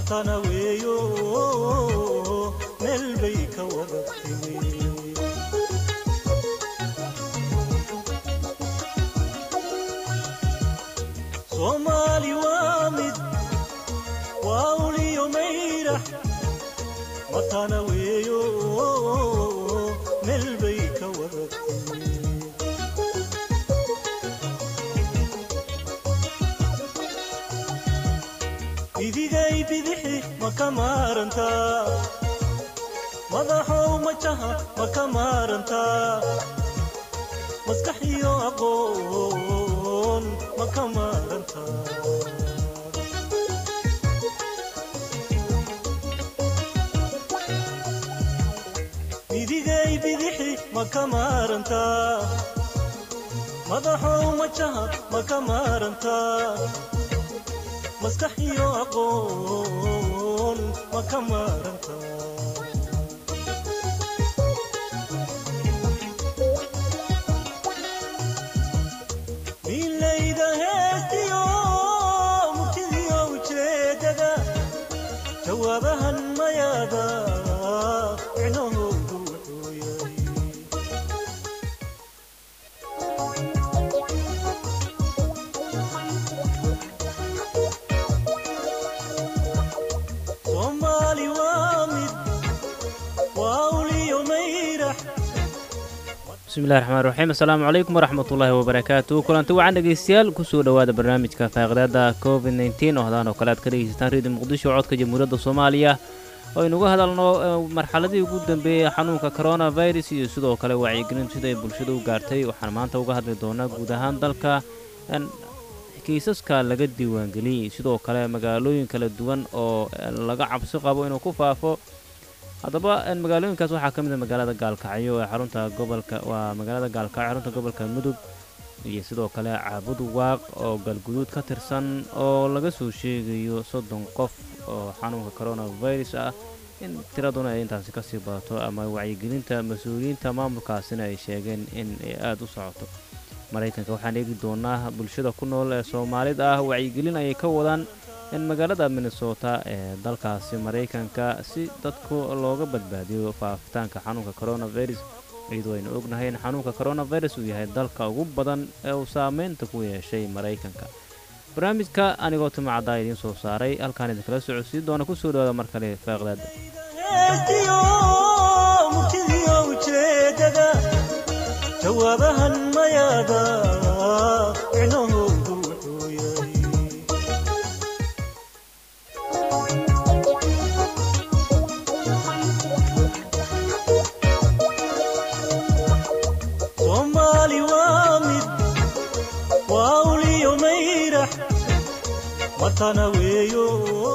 matana weeyo meel bay ka wada timi soomaali waa mid waa uliyo mayrax matana weeyo meel bay ka wada timi idigay bidixi ma ka maarantaa madaxow majaha ma ka maarantaa maskax iyo aqoon ma ka maarantaa idigay bidixi ma ka maarantaa madaxow majaha ma ka maarantaa maskax iyo aqoon ma ka maaranta milayda heestiyo murtidiyo ujeedada jawaabahan mayaada micnahoodu wuxuu yahay soomaali waa mid waa uliyo mayrax bismillahi raxmaan raxiim assalaamu calaykum waraxmatullaahi wabarakaatu kulanti wacan dhegeystayaal kusoo dhowaada barnaamijka faaqidaada covid nteen oo hadaan oo kale aad ka dhegeysataan redio muqdisho codka jamhuuriyadda soomaaliya oo aynuga hadalno eh, marxaladii ugu dambeeyey xanuunka coronavirus iyo sidoo kale wacyigelin sida ay bulshada u gaartay waxaan maanta uga hadli doonaa guud ahaan dalka en, kiisaska laga diiwaangeliyey sidoo kale magaalooyin kala duwan oo eh, laga cabsi qabo inuu ku faafo haddaba en, magaalooyinkaas waxaa ka mid a magaalada gaalkacyo ee xarunta gobolka waa magaalada gaalkacyo xarunta gobolka mudug iyo sidoo kale caabud waaq oo galguduud ka tirsan oo laga soo sheegayo soddon qof oo xanuunka coronavirus ah in tiraduna ay intaasi kasii badato ama wacyigelinta mas-uuliyiinta maamulkaasina ay sheegeen in ay aada u socoto maraykanka waxaan eegi doonaa bulshada ku nool ee soomaalida ah wacyigelin ayay ka wadaan in magaalada minnesota ee dalkaasi maraykanka si dadku looga badbaadiyo faafitaanka xanuunka coronavirus iyadoo aynu ognahay in xanuunka coronavirus uu yahay dalka ugu badan ee uu saameynta ku yeeshay maraykanka barnaamijka anigoo timacaddaa idiin soo saaray halkaan idinkala socodsiin doona kusoo dhawaada mar kale faaqdaada heestiyo murtidiyo ujeedada jawaabahan mayaada micnahoodu wuxuu yahay soomaali waa mid waa uliyo mayrax matana weeyo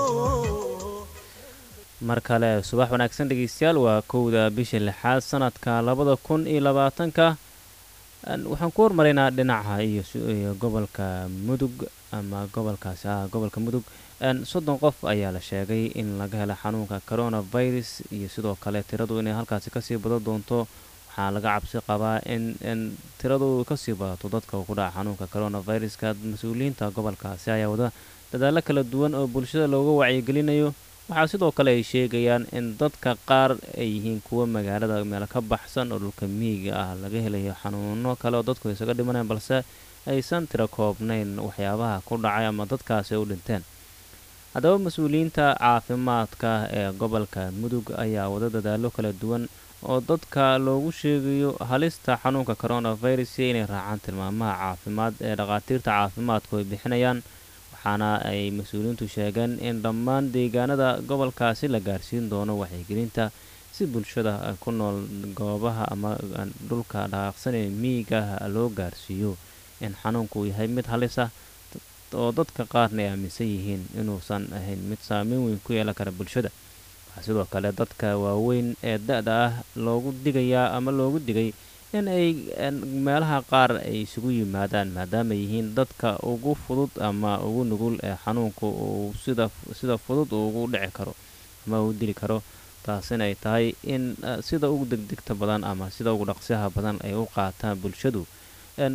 mar kale subax wanaagsan dhegeystayaal waa kowda bisha lixaad sanadka labada kun iyo labaatanka Een, waxaan ku hormaraynaa dhinaca iyo si- iyo gobolka mudug ama gobolkaasi ah gobolka mudug Een, soddon qof ayaa la sheegay in laga hela xanuunka coronavirus iyo sidoo kale tiradu inay halkaasi kasii badan doonto waxaa laga cabsi qabaa in in tiradu kasii badato dadka ku dhaca xanuunka coronaviruska mas-uuliyiinta gobolkaasi ayaa wada dadaalo kala duwan oo bulshada looga wacyigelinayo waxaa sidoo kale ay sheegayaan in dadka qaar ay yihiin kuwa magaalada meel ka baxsan oo dhulka miyiga ah laga helayo xanuuno kale oo dadku isaga dhimanayaan balse aysan tiro koobnayn waxyaabaha ku dhacay ama dadkaasi u dhinteen haddaba mas-uuliyiinta caafimaadka ee gobolka mudug ayaa wada dadaalo kala duwan oo dadka loogu sheegayo halista xanuunka coronavirus iyo inay raacaan tilmaamaha caafimaad ee dhakhaatiirta caafimaadku ay bixinayaan waxaana ay mas-uuliyiintu sheegeen in dhammaan deegaanada gobolkaasi la gaarsiin doono waxyigelinta si bulshada ku nool goobaha ama dhulka dhaqaaqsan ee miyiga ah loo gaarsiiyo in xanuunku yahay mid halis ah oo dadka qaarna ay aaminsan yihiin inuusan ahayn mid saameyn weyn ku yeelan kara bulshada waxaa sidoo kale dadka waaweyn ee da-da ah loogu digayaa ama loogu digay in ay meelaha qaar ay isugu yimaadaan maadaama yihiin dadka ugu fudud ama ugu nugul ee xanuunku uu sida sida fudud ugu dhici karo ama uu dili karo taasina ay tahay in sida ugu degdegta badan ama sida ugu dhaqsiyaha badan ay u qaataan bulshadu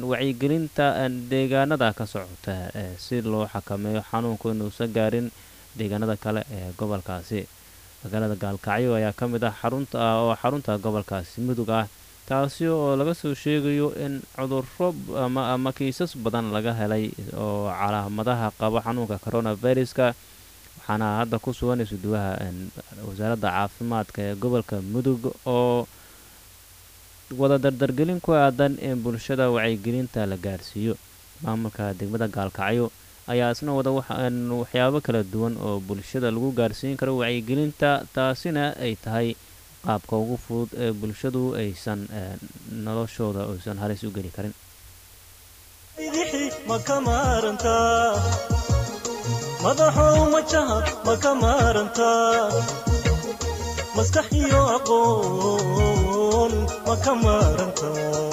wacyigelinta deegaanada ka socota si loo xakameeyo xanuunku inuusan gaarin deegaanada kale ee gobolkaasi magaalada gaalkacyo ayaa ka mid ah xarunta oo xarunta gobolkaasi mudug ah taasi oo laga soo sheegayo in cudurro ama ama kiisas badan laga helay oo calaamadaha qabo xanuunka coronaviruska waxaana hadda ku sugan isuduwaha wasaaradda caafimaadka ee gobolka mudug oo wada dardargelin ku aadan in bulshada wacyigelinta la gaarsiiyo maamulka degmada gaalkacyo ayaa isna wada waxyaabo kala duwan oo bulshada lagu gaarsiin karo wacyigelinta taasina ay tahay qaabka ugu fudud ee bulshadu aysan noloshooda aysan halis u geli karin bidixi ma ka maarantaa madaxow majaha ma ka maarantaa maskax iyo aqoon ma ka maarantaa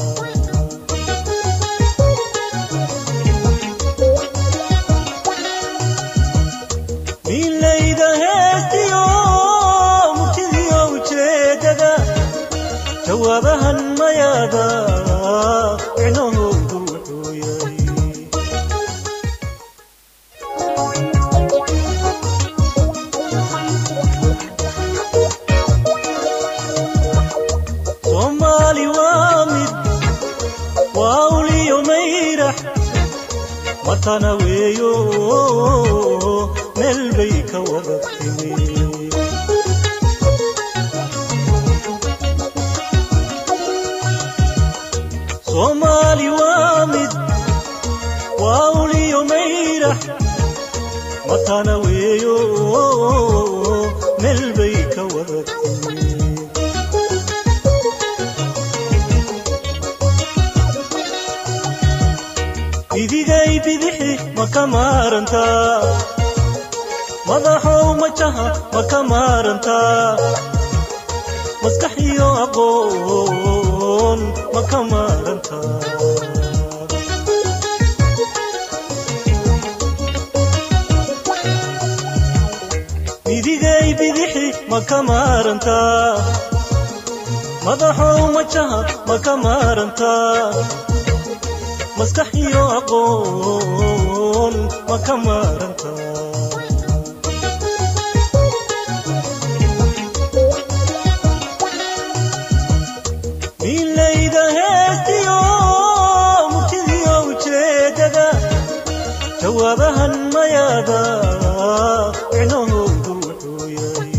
miilayda heestiyo murtidiyo ujeedada jawaabahan mayaada micnahoodu wuxuu yahay soomaali waa mid waa uliyo mayrax matana weeyo meel bay ka wada timi soomaali waa mid waa uliyo mayrax matana weeyo meel bay ka wada timi idigay bidixi ma ka maarantaa madaxow majaha ma ka maarantaa maskax iyo aqoon ma ka maarantaa idigay bidixi ma ka maarantaa madaxow majaha ma ka maarantaa maskax iyo aqoon ma ka maarantaa miilayda heestiyo murtidiyo ujeedada jawaabahan mayaada micnahoodu wuxuu yahay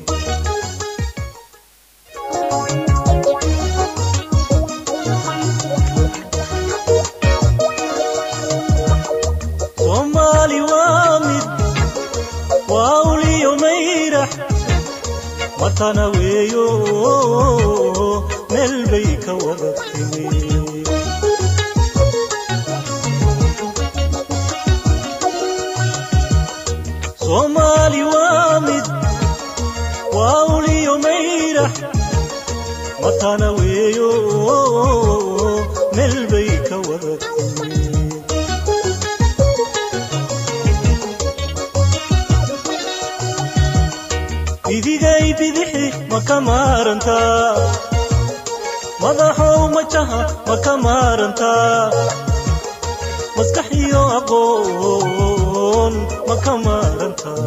soomaali waa mid waa uliyo mayrax matana weeyo meel bay ka wada timi soomaali waa mid waa uliyo mayrax matana weeyo meel bay ka wada timi idigay bidixi ma ka maarantaa madaxow majaha ma ka maarantaa maskax iyo aqoon ma ka maarantaa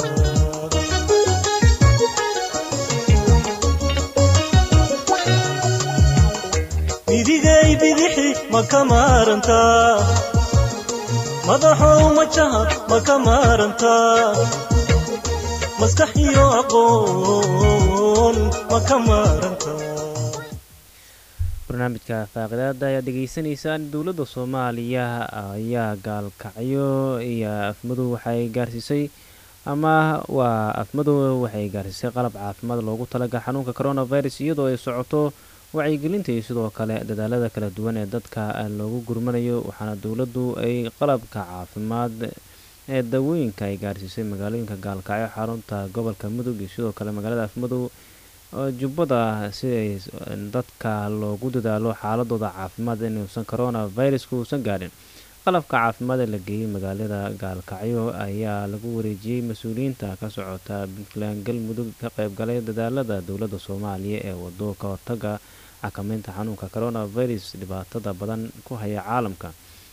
idigay bidixi ma ka maarantaa madaxow majaha ma ka maarantaa maskax iyo aqoon ma ka maarantaa barnaamijka faaqidaada ayaad dhegaysanaysaan dowladda soomaaliya ayaa gaalkacyo iyo afmadow waxay gaarsiisay ama waa afmadow waxay gaarsiisay qalab caafimaad loogu talaga xanuunka coronavirus iyadoo ay socoto wacyigelinta iyo sidoo kale dadaalada kala duwan ee dadka loogu gurmanayo waxaana dowladdu ay qalabka caafimaad ee dawooyinka ay gaarsiisay magaalooyinka gaalkacyo xarunta gobolka mudug iyo sidoo kale magaalada afmadow jubbada si ay dadka loogu dadaalo xaaladooda caafimaad inuusan coronaviruska uusan gaadhin qalabka caafimaad ee la geeyey magaalada gaalkacyo ayaa lagu wareejiyey mas-uuliyiinta ka socota puntland galmudug ka qeybgalay dadaalada dowladda soomaaliya ee wado ka hortaga xakameynta xanuunka coronavirus dhibaatada badan ku haya caalamka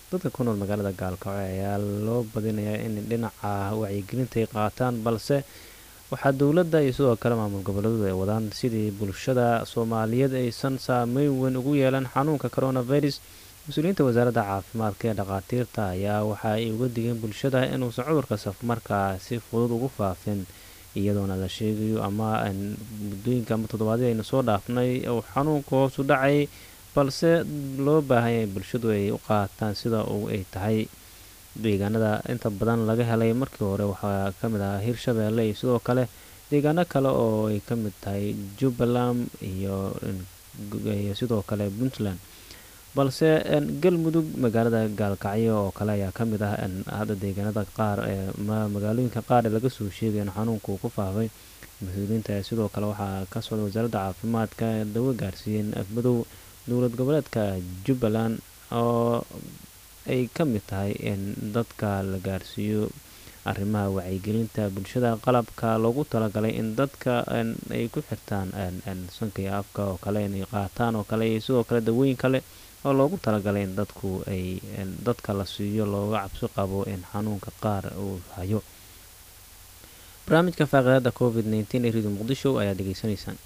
dadka ku nool magaalada gaalkacyo ayaa loo badinayaa in dhinaca wacyigelinta ay qaataan balse waxaa dowladda iyo sidoo kale maamul goboleedu ay wadaan sidii bulshada soomaaliyeed aysan saameyn weyn ugu yeelan xanuunka coronavirus mas-uuliyiinta wasaaradda caafimaadka ee dhakhaatiirta ayaa waxa ay uga digeen bulshada inuusan cudurka safmarkaa si fudud ugu faafin iyadoona la sheegayo ama muddooyinka ama toddobaadyada aynu soo dhaafnay uu xanuunka hoosu dhacay balse loo baahanya in bulshadu ay u qaataan sida uu ay tahay deegaanada inta badan laga helay markii hore waxaa ka mid ahaa hirshabeelle iyo sidoo kale deegaano kale oo ay ka mid tahay jubbaland iyo sidoo kale puntland balse galmudug magaalada gaalkacyo oo kale ayaa ka mid ah hadda deegaanada qaar ee magaalooyinka qaar ee laga soo sheegay in xanuunka uu ku faafay mas-uuliyiinta sidoo kale waxaa ka socda wasaaradda caafimaadka dawo gaarsiiyeen afmadow dowlad goboleedka jubbaland oo ay ka mid tahay in dadka la gaarsiiyo arrimaha wacyigelinta bulshada qalabka loogu talagalay in dadka ay ku xirtaan sanka iyo afka oo kale inay qaataan oo kale iyo sidoo kale dawooyin kale oo loogu talagalay in dadku ay dadka la siiyo looga cabsi qabo in xanuunka qaar uu hayo barnaamijka faaqidaada covid nteen ee radio muqdisho ayaad degeysanaysaan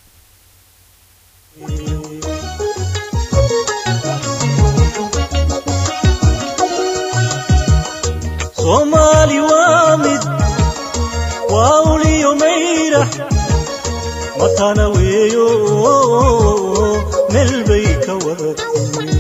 soomaali waa mid waa uliyo mayrax matana weeyo meel bay ka wadatay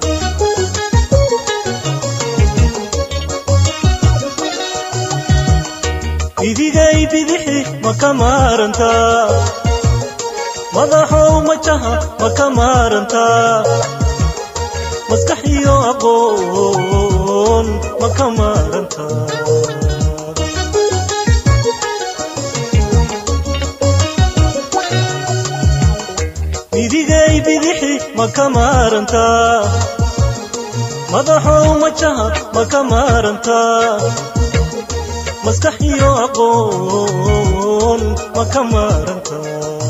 idigay bidixi ma ka maarantaa madaxow majaha ma ka maarantaa maskax iyo aqoon ma ka maarantaa idigay bidixi ma ka maarantaa madaxow majaha ma ka maarantaa maskax iyo aqoon ma ka maarantaa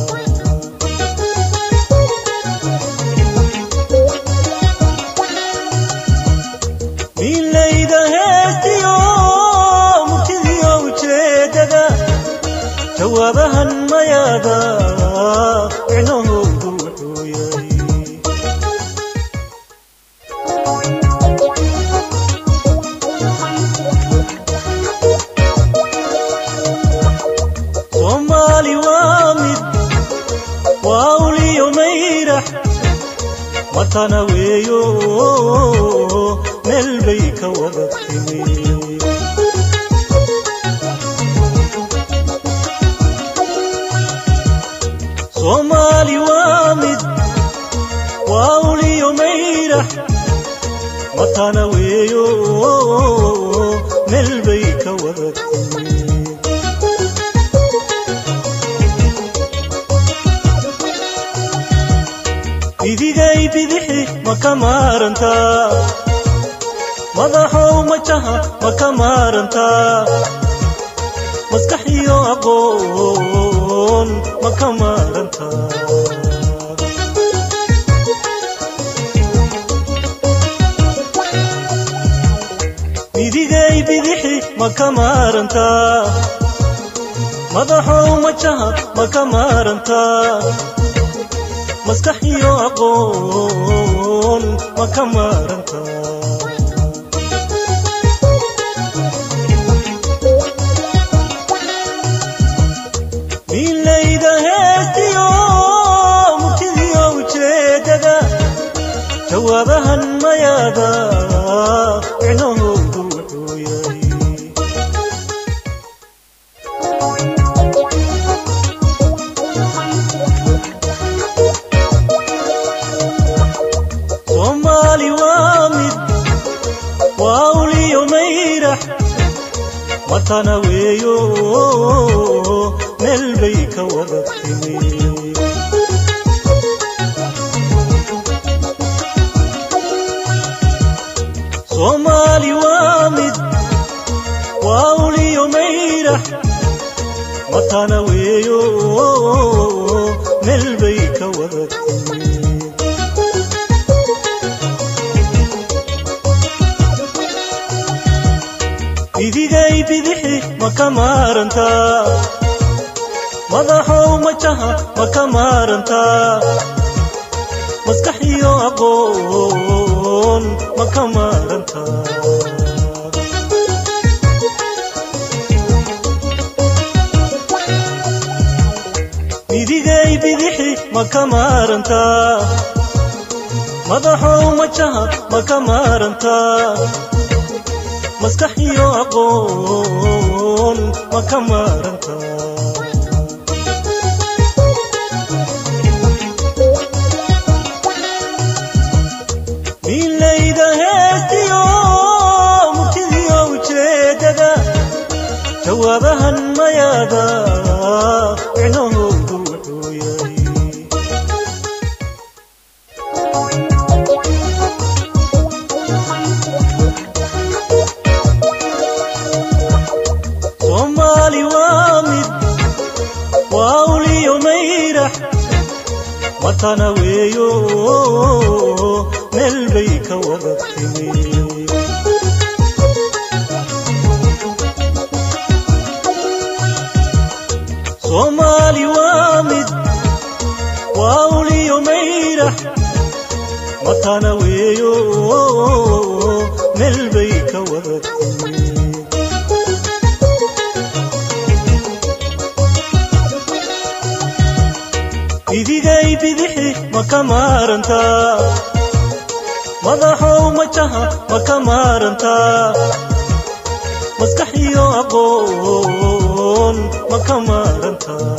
milayda heestiyo murtidiyo ujeedada jawaabahan mayaada micnahoodu wuxuu yahay soomaali waa mid waa uliyo mayrax matana weeyo meel bay ka wada timi soomaali waa mid waa uliyo mayrax matana weeyo meel bay ka wada timi idigay bidixi ma ka maarantaa madaxow majaha ma ka maarantaa maskax iyo aqoon ma ka maarantaa idigay bidixi ma ka maarantaa madaxow majaha ma ka maarantaa maskax iyo aqoon ma ka maarantaa milayda heestiyo murtidiyo ujeedada jawaabahan mayaada micnahoodu wuxuu yahay soomaali waa mid waa uliyo mayrax matana weeyo meel bay ka wada timi soomaali waa mid waa uliyo mayrax matana weeyo meel bay ka wada timi ma ka maarantaa madaxow majaha ma ka maarantaa maskax iyo aqoon ma ka maarantaa midigay bidixi ma ka maarantaa madaxow majaha ma ka maarantaa maskax iyo aqoon ma ka maarantaa miilayda heestiyo murtidiyo ujeedada jawaabahan mayaada micnahoodu wuxuu yahay soomaali waa mid waa uliyo mayrax matana weeyo meel bay ka wada timi soomaali waa mid waa uliyo mayrax matana weeyo meel bay ka wada timi idigay bidixi ma ka maarantaa madaxow majaha ma ka maarantaa maskax iyo aqoon ma ka maarantaa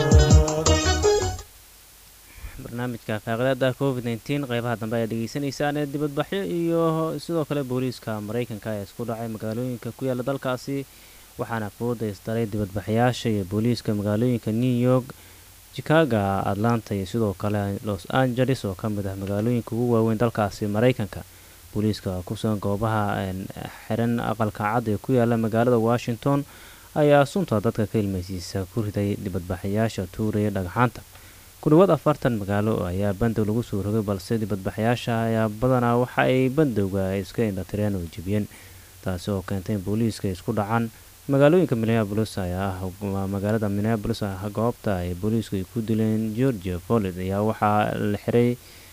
barnaamijka faaqidaada covid nteen qeybaha dambe ayaa dhegeysanaysaan ee dibadbaxyo iyo sidoo kale booliiska maraykanka ee isku dhacay magaalooyinka ku yaala dalkaasi waxaana fooda isdaray dibadbaxyaasha iyo booliiska magaalooyinka new york chicaga atlanta iyo sidoo kale los angeles oo ka mid ah magaalooyinka ugu waaweyn dalkaasi maraykanka booliiska kusugan goobaha xiran aqalka cad ee ku yaala magaalada washington ayaa sunta dadka ka ilmeysiisa ku riday dibadbaxayaasha tuuraya dhagxaanta ku dhawaad afartan magaalo ayaa bandow lagu soo rogay balse dibadbaxayaasha ayaa badanaa waxa ay bandowga iska indhatireen oo jebiyeen taasi oo keentay in booliiska isku dhacaan magaalooyinka minneabolis ayaa ah magaalada minneabolis ah goobta ay booliisku ay ku dileen georgia folid ayaa waxaa la xiray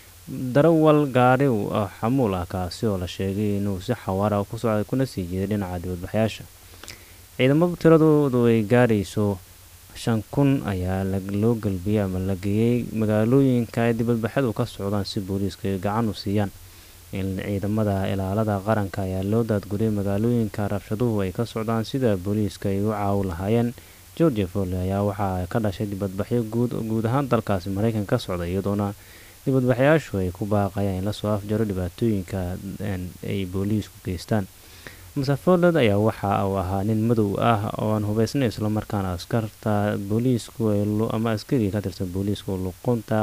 darawal gaari xamuul ah kaasi oo la sheegay inuu si xawaara ku socday kuna sii jeeday dhinaca dibadbaxyaasha ciidamo tiradoodu ay gaarayso shan kun ayaa loo galbiyey ama la geeyey magaalooyinka ay dibadbaxyadu ka socdaan si booliiska ay gacan u siiyaan ciidamada ilaalada qaranka ayaa loo daadguriyay magaalooyinka rabshaduhu ay ka socdaan sida booliiska ay u caawi lahaayeen georgia foley ayaa waxaa ka dhashay dibadbaxyo guud guud ahaan dalkaasi maraykan ka socda iyadoona dibadbaxyaashu ay ku baaqayaan in lasoo afjaro dhibaatooyinka ay booliisku geystaan masafoled ayaa waxa uu ahaa nin madow ah oo aan hubeysnay islamarkaana askarta booliisku ama askariga ka tirsan booliisku luqunta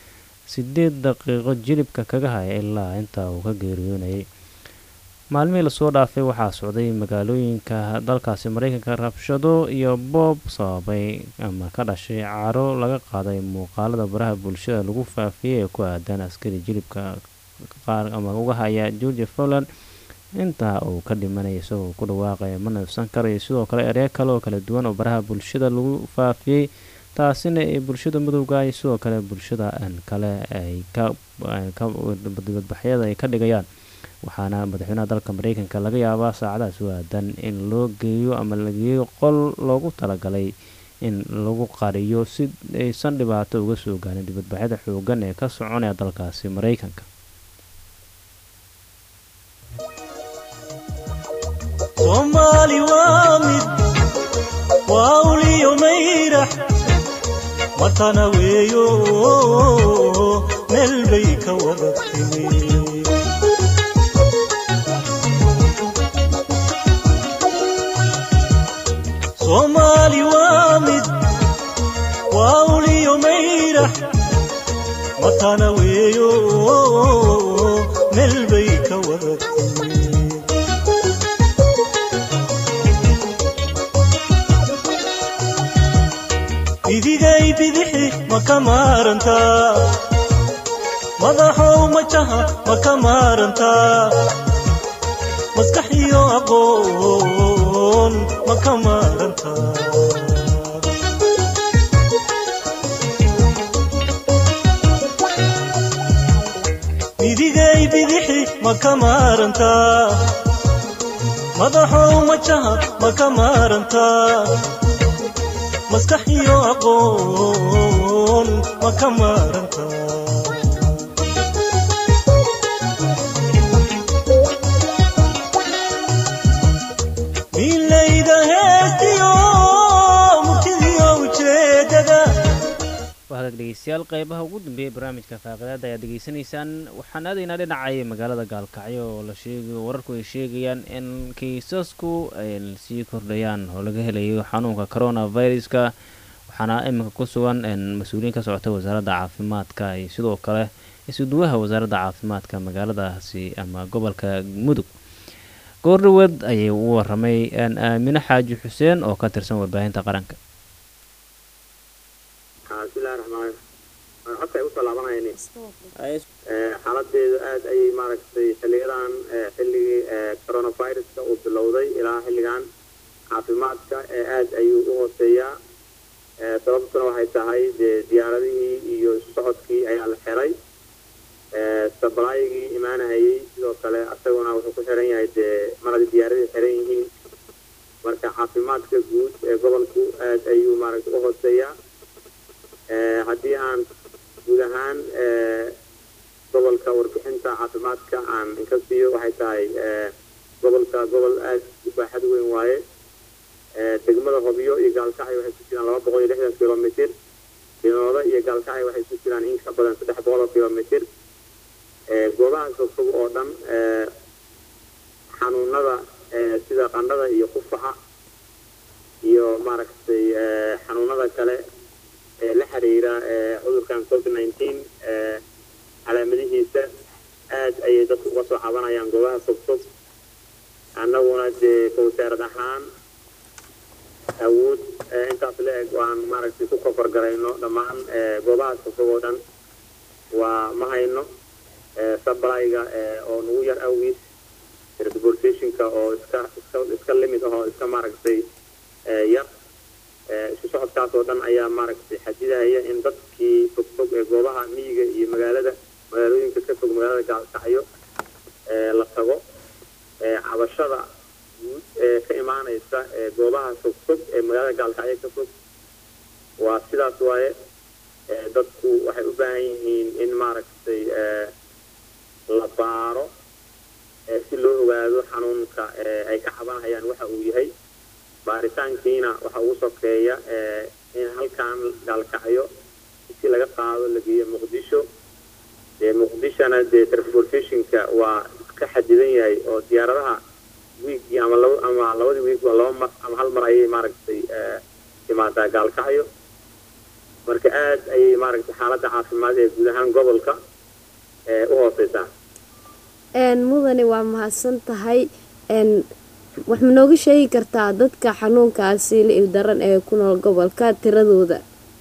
sideed daqiiqo jilibka kaga haya ilaa intaa uu ka geeriyoonayay maalmihii lasoo dhaafay waxaa socday magaalooyinka dalkaasi maraykanka rabshado iyo boob sababay ama ka dhashay caro laga qaaday muuqaalada baraha bulshada lagu faafiyey ee ku aadan askari jilibka qaar ama uga haya georgia folland intaa uu ka dhimanaya isagoo ku dhawaaqaya ma neefsan karayo sidoo kale eree kale oo kala duwan oo baraha bulshada lagu faafiyey taasina ee bulshada madowga iyo sidoo kale bulshada kale ay kadibadbaxyada ay ka dhigayaan waxaana madaxweynaha dalka mareykanka laga yaabaa saacadahaas u aadan in loo geeyo ama la geeyo qol loogu talagalay in lagu qariyo si aysan dhibaato uga soo gaarin dibadbaxyada xoogan ee ka soconaya dalkaasi mareykanka soomaali waa mid waa uliyo mayrax matana weeyo meel bay ka wada timi soomaali waa mid waa uliyo mayrax matana weeyo meel bay ka wada timi idigay bidixi ma ka maarantaa madaxow majaha ma ka maarantaa maskax iyo aqoon aqoon ma ka maarantaa midigay bidixi ma ka maarantaa madaxow majaha ma ka maarantaa maskax iyo aqoon ma ka maarantaa milayda heestiyo murtidiyo ujeedada waa hagaag dhegeystayaal qeybaha ugu dambeeyay barnaamijka faaqidaada ayaad degeysanaysaan waxaan aadaynaa dhinacay magaalada gaalkacyo oo la sheegayo wararku ay sheegayaan in kiisasku ay sii kordhayaan oo laga helayo xanuunka coronaviruska waxaana iminka ku sugan mas-uuliyiin ka socota wasaaradda caafimaadka iyo sidoo kale isuduwaha wasaaradda caafimaadka magaaladaasi ama gobolka mudug goordhaweed ayay u waramay aamine xaaji xuseen oo ka tirsan warbaahinta qaranka bismillahi raxmaan codka ay usoo laabanayni xaaladeedu aad ayay maaragtay xiliyadan xilligii coronaviruska uu bilowday ilaa xilligan caafimaadka aad ayuu u hooseeyaa sababtuna waxay tahay dee diyaaradihii iyo isu socodkii ayaa la xiray sabalaayigii imaanahayey sidoo kale asaguna wuxuu ku xiran yahay dee mar haddii diyaaradii xiran yihiin marka caafimaadka guud ee gobolku aad ayuu maaragtay u hooseeyaa haddii aan guud ahaan gobolka warbixinta caafimaadka aan inka siiyo waxay tahay gobolka gobol aad u baaxad weyn waaye degmada hobyo iyo gaalkacyo waxay ku jiraan laba boqol iyo lixdan kilomitr dinooda iyo gaalkacyo waxay ku jiraan in ka badan saddex boqol oo kilomitr goobaha fogfog oo dhan xanuunada sida qandhada iyo qufaca iyo maaragtay xanuunada kale ee la xiriira cudurkan covid nineteen calaamadihiisa aad ayay dadku uga soo cabanayaan goobaha fogfog annaguna dee ka wasaarad ahaan awood intaas la eg aan maaragtay ku kofargarayno dhammaan goobahaas fogfog oo dhan waa ma hayno sablayga oo nagu yar awgiis transportationka oo iska iska iska limid ah oo iska maaragtay yar isu socodkaas oo dhan ayaa maaragtay xadidahaya in dadkii fogfog ee goobaha miyiga iyo magaalada magaalooyinka ka fog magaalada gaalkacyo la tago cabashada guud ee ka imaanaysa goobaha fogfog ee magaalada gaalkacyo ka fog waa sidaas waaye dadku waxay u baahan yihiin in maaragtay la baaro si loo ogaado xanuunka ay ka cabanhayaan waxa uu yahay baaritaankiina waxa ugu sokeeya in halkan gaalkacyo si laga qaado la geeyo muqdisho dee muqdishona dee transportationka waa iska xadidan yahay oo diyaaradaha wiigii ama laba ama labadii wiig waa laba mar ama hal mar ayay maaragtay timaadaa gaalkacyo marka aad ayay maaragtay xaaladda caafimaad ee guud ahaan gobolka u hooseysaa mudane waa mahadsan tahay wax ma nooga sheegi kartaa dadka xanuunkaasi la-il daran ee ku nool gobolka tiradooda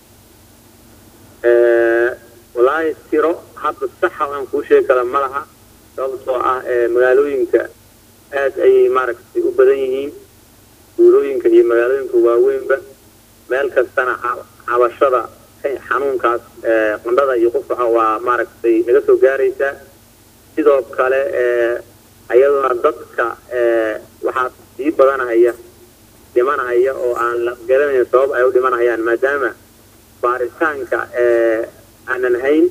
walaahi tiro hadda saxa aan kuu sheegi kara ma laha sababtoo ah magaalooyinka aad ayay maaragtay u badan yihiin guulooyinka iyo magaalooyinka waaweynba meel kastana cabashada xanuunkaas qandhada iyo qufaca waa maaragtay naga soo gaaraysaa sidoo kale ayaduna dadka waxaa sii badanahaya dhimanahaya oo aan la garanayn sabab ay u dhimanahayaan maadaama baaritaanka aanan hayn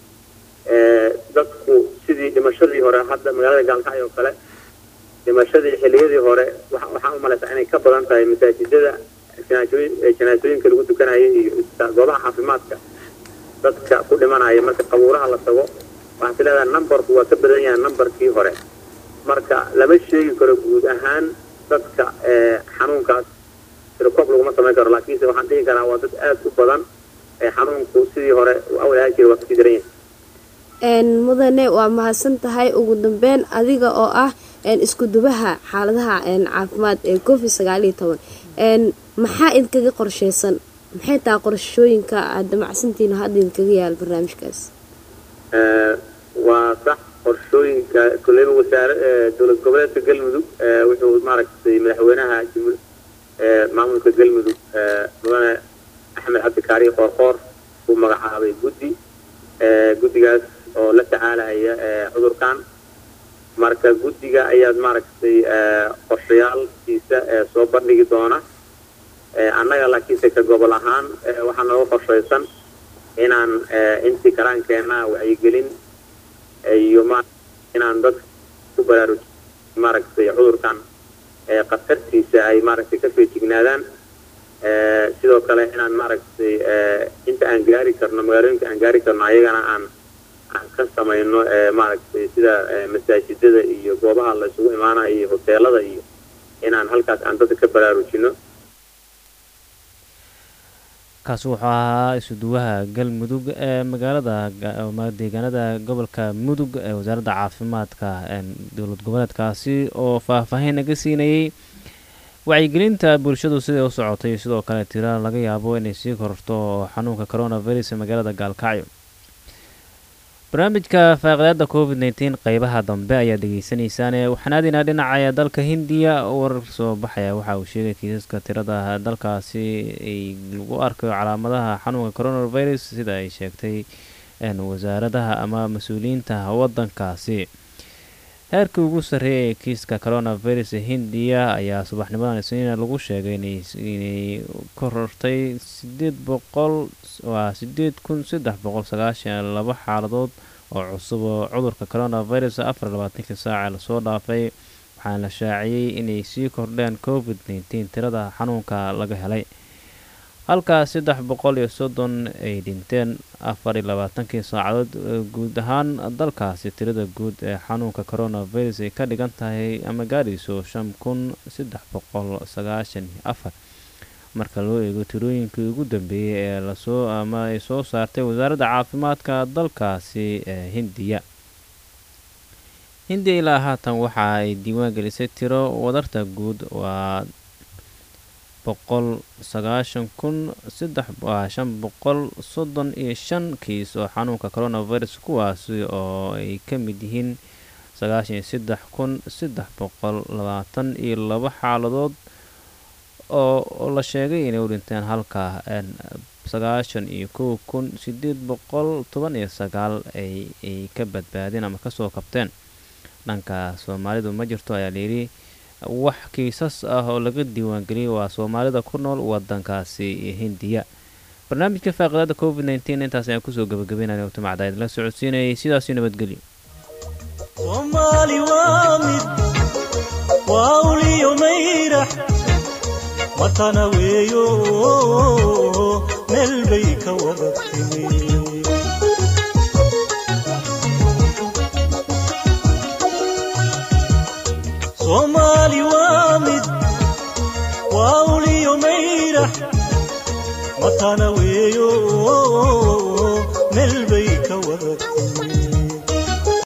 dadku sidii dhimashadii hore hadda magaalada gaalkacyo oo kale dhimashadii xilliyadii hore waxaa u malaysaa inay ka badan tahay masaajidada janaasooyinka lagu tukanaya iyo goobaha caafimaadka dadka ku dhimanaya marka qabuuraha la tago waxaad is leedahay numberku waa ka badan yahay numberkii hore marka lama sheegi karo guud ahaan dadka xanuunkaas tirokoob laguma samayn karo laakiinse waxaan dhihi karaa waa dad aad u badan xanuunku sidii hore awal ahaan jira waa kasii daran yahay mudane waa mahadsan tahay ugu dambeyn adiga oo ah isku dubaha xaaladaha caafimaad ee covid sagaal iyo toban maxaa idinkaga qorsheysan maxay tahay qorashooyinka aad damacsantihiin hadda idinkaga yaal barnaamijkaas waa sax qorshooyinka koleyba wasaare dowlad goboleedka galmudug wuxuu maaragtay madaxweynaha ee maamulka galmudug ee mudane axmed cabdikaari qoorqoor uu magacaabay guddi ee guddigaas oo la tacaalaya ee cudurkan marka guddiga ayaad maaragtay ee qorshayaalkiisa ee soo bandhigi doona ee annaga laakiinse ka gobol ahaan ee waxaa nooga qorshaysan inaan ee intii karaankeenna wacyigelin iyo ma inaan dadka ku baraaruji maaragtay cudurkan ee khatartiisa ay maaragtay ka feejignaadaan ee sidoo kale inaan maaragtay ee inta aan gaari karno magaalooyinka aan gaari karno ayagana aan aan ka samayno ee maaragtay sida ee masaajidada iyo goobaha la isugu imaanayo iyo hoteelada iyo inaan halkaas aan dadka ka baraarujino kaasi wuxuu ahaa isuduwaha galmudug ee magaalada deegaanada gobolka mudug ee wasaaradda caafimaadka dowlad goboleedkaasi oo faahfaahin naga siinayay wacyigelinta bulshadu siday u socotay sidoo kale tira laga yaabo inay sii korto xanuunka coronavirus ee magaalada gaalkacyo barnaamijka faaqidaada covid nteen qeybaha dambe ayaa dhegeysaneysaan waxaan aadaynaa dhinaca dalka hindiya warar soo baxaya waxa uu sheegay kiisaska tirada dalkaasi ay lagu arkayo calaamadaha xanuunka coronavirus sida ay sheegtay wasaaradaha ama mas-uuliyiinta wadankaasi heerkii ugu sarreeyay ee kiiska coronavirus ee hindiya ayaa subaxnimadan isniina lagu sheegay inay korortay sideed boqol waa sideed kun saddex boqol sagaashan laba xaaladood oo cusub oo cudurka coronavirus afar labaatankii saaca lasoo dhaafay waxaana la shaaciyey inay sii kordheen covid nteen tirada xanuunka laga helay halkaas saddex boqol iyo soddon ay dhinteen afar iyo labaatankii saacadood guud ahaan dalkaasi tirada guud ee xanuunka coronavirus ay ka dhigan tahay ama gaadhayso shan kun saddex boqol sagaashan iyo afar marka loo eego tirooyinkii ugu dambeeyey ee lasoo ama ay soo saartay wasaaradda caafimaadka dalkaasi ee hindiya hindiya ilaa haatan waxa ay diiwaan gelisay tiro wadarta guud waa boqol sagaashan kun saddex waa shan boqol soddon iyo shan kiis oo xanuunka coronavirus kuwaasi oo ay ka mid yihiin sagaashan iyo saddex kun saddex boqol labaatan iyo laba xaaladood oo la sheegay inay u dhinteen halka sagaashan iyo kow kun sideed boqol toban iyo sagaal ay ka badbaadeen ama kasoo kabteen dhanka soomaalidu ma jirto ayaa layidhi wax kiisas ah oo laga diiwaangeliyay waa soomaalida ku nool wadankaasi hindiya barnaamijka faaqidaada covid nteen intaas ayaan kusoo gabagabeynaya waqtimacda idinla socodsiinayay sidaasi nabadgelyo soomaali waa mid waa uliyo mayrax matana weeyo meel bay ka wada timi soomaali waa mid waa uliyo mayrax matana weeyo